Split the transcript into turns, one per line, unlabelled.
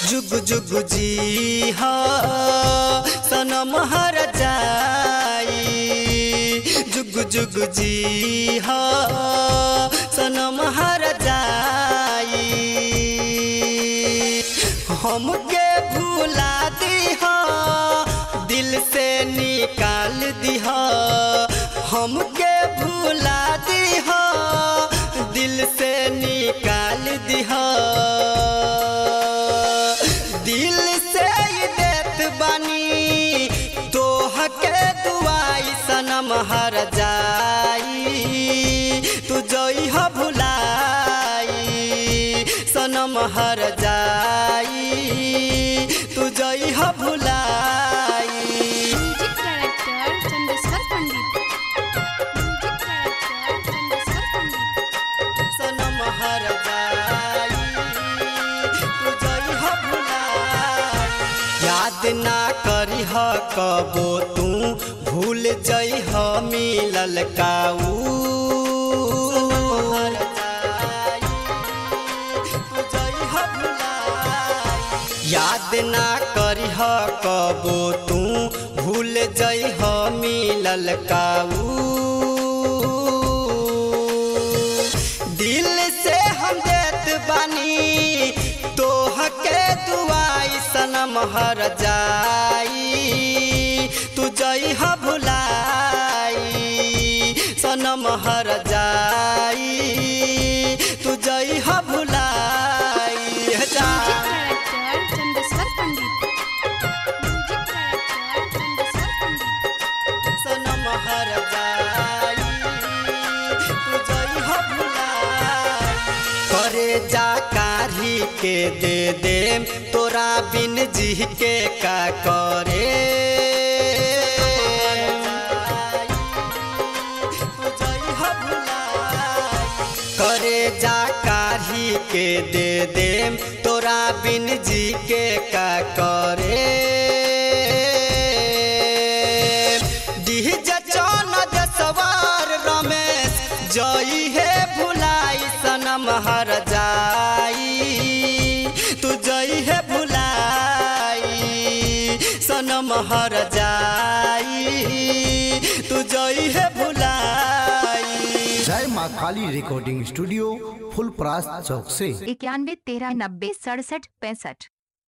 जुग जुग जी हा सनम हर जाई जुग जुग जी हा सनम हर जाई हमके भुला दिहा दिल से निकाल दिहा हमके भुला दिहा दिल से निकाल दिहा दिल से ही देत बानी तोह के दुआई सनम हर जाई तू जई ह भुलाई सनम हर जाई तू जई ह भुलाई
music director Chandeshwar Pandit music director Chandeshwar Pandit
सनम हर जाई तू जई ह भुलाई याद ना करी ह कबो तू भूल जई ह मिलल काऊ याद ना करी ह कबो तू भूल जई ह मिलल काऊ दिल से हम देत बानी तोह के दुआई सनम हर जाई तू जई ह भुलाई सनम हर जाई तू जई ह भुलाई जा
music director Chandeshwar Pandit music director Chandeshwar Pandit
सनम हर जाई तू जई ह भुलाई करे जा कारी के दे देम तोरा बिन जी के का करे करे जा कारी के दे देम तोरा बिन जी के का करे डीजे चौन सवार रमेश जई हे भुलाई सनम हर जाई तू जई हे भुलाई सनम हर जाई तू जई हे भुलाई
जय माँ काली रिकॉर्डिंग स्टूडियो फुल प्रास चौक से
इक्यानवे तेरह नब्बे सड़सठ पैंसठ